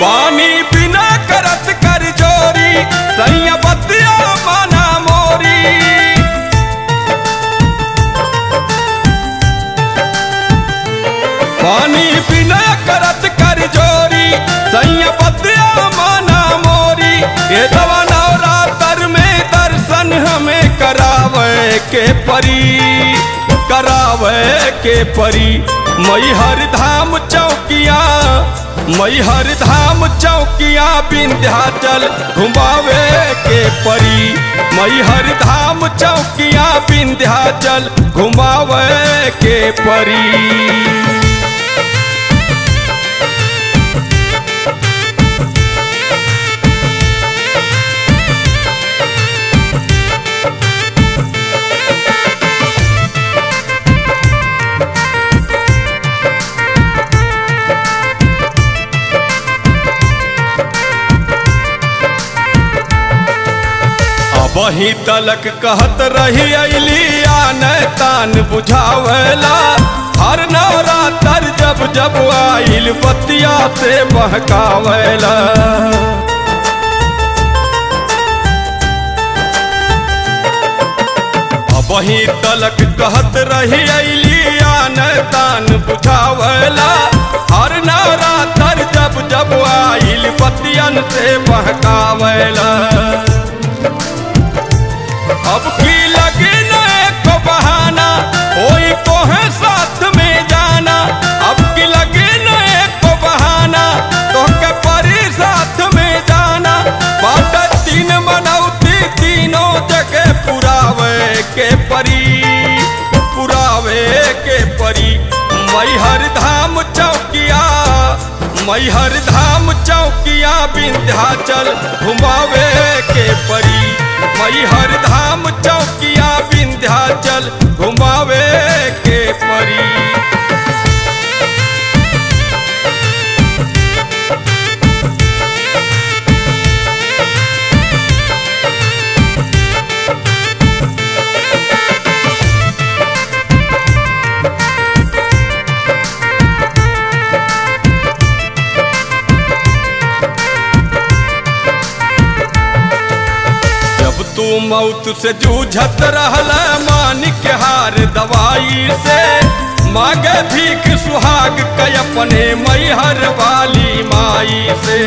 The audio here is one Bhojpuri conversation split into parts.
पानी बिना करत कर जोरी सैया बतिया माना मोरी पानी बिना करत कर जोरी सैया बतिया माना मोरी ये दवा नवरात्र में दर्शन हमें करावे के परी करावे के परी मैहर धाम चौकिया मैहर धाम चौकिया विंध्याचल घुमावे के परी मैहर धाम चौकिया विंध्याचल घुमावे के परी वही तलक कहत रही अली आन तान बुझावेला हर नवरात्र जब जब आइल बतिया से बहकावेला वही तलक कहत रही अली आन तान बुझावेला हर नवरात्र जब जब आइल बतियन से बहकावेला अब की लगे न एक बहाना कोई को है साथ में जाना अब की लगे न एक बहाना तो के परी साथ में जाना बाट तीन मनौती तीनों जगह पुरावे के परी पुरावे के परी मैहर धाम चौकिया मैहर धाम चौकिया विंध्याचल घुमावे के परी मैहर धाम चौकिया विंध्याचल घुमावे के परी जब तू मौत से जूझत रहल मान के हार दवाई से मांगे भीख सुहाग के अपने मैहर वाली माई से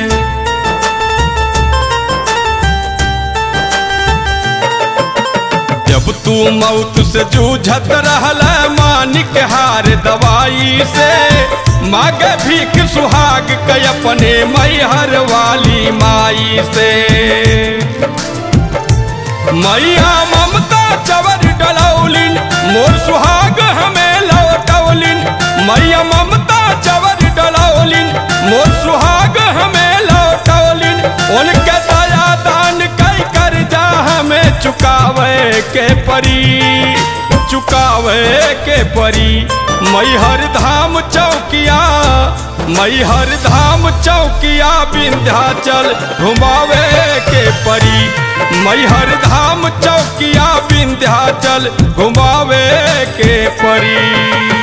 जब तू मौत से जूझत रहल मान के हार दवाई से मांगे भीख सुहाग के अपने मैहर वाली माई से मैया ममता चवर डलौलिन मोर सुहाग हमें लौटौलिन मैया ममता चवर डलौलिन मोर सुहाग हमें लौटौलिन उनके दया दान कई कर जा हमें चुकावे के परी चुकावे के परी मैहर धाम चौकिया मैहर धाम चौकिया विंध्याचल घुमावे के परी मैहर धाम चौकिया विंध्याचल घुमावे के परी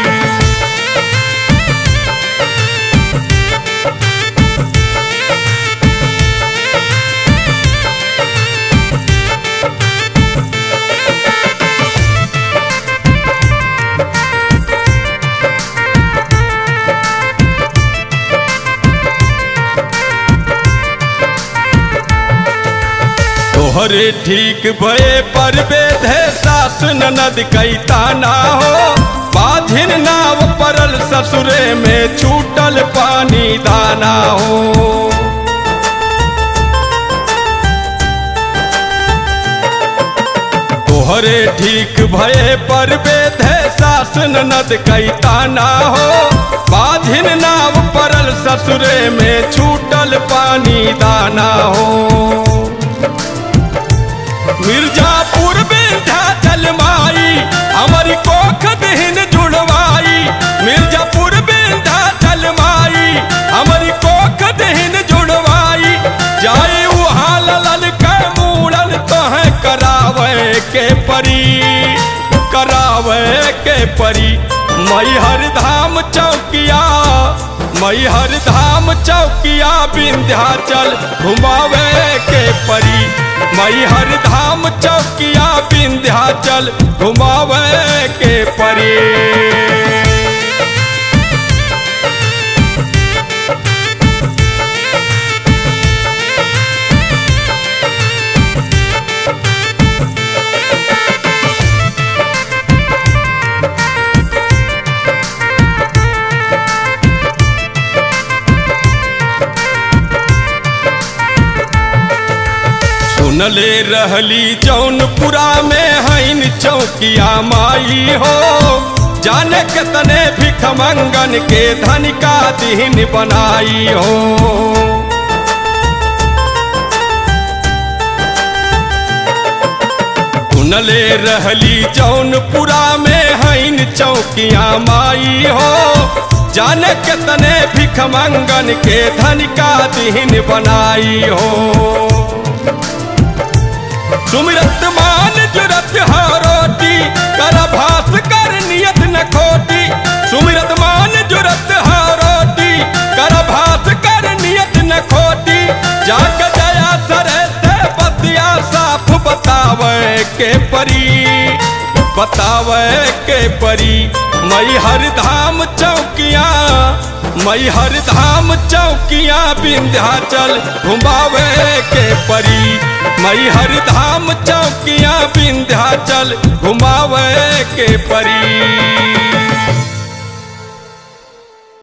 तोहरे ठीक भये पर बेधे सास ननद कैता ना हो बाधिन नाव परल ससुरे में छूटल पानी दाना हो तोहरे ठीक भये पर बेधे सास ननद कैता ना हो बाधिन नाव परल ससुरे में छूटल पानी दाना हो मिर्जापुर विंध्याचल माई हमारी कोख दहन जुड़वाई मिर्जापुर विंध्याचल माई हमारी कोख दहन जुड़वाई जाए वहाँ ललल के मूड़न तो है करावे के परी करावे के परी मैहर धाम चौकिया मैहर धाम चौकिया विंध्याचल घुमावे के परी मैहर धाम चौकिया विंध्याचल घुमावे के परी सुनले रहली जौनपुरा में हईन चौकिया माई हो जाने के तने भिख मंगन के धन का दिन बनाई हो सुनले रहली जौनपुरा में हईन चौकिया माई हो जाने के तने भिख मंगन के धन का दिन बनाई हो सुमिरत मान जुरत रोटी कर भास कर नियत न खोटी सुमिरत मान जुरत रोटी कर भास कर नियत न खोटी जाग जया सरे से बतिया साफ बतावे के परी बतावे के परी मई हर धाम चौकिया मई हर धाम चौकिया विंध्याचल घुमावे के परी मई हर धाम चौकिया विंध्याचल घुमावे के परी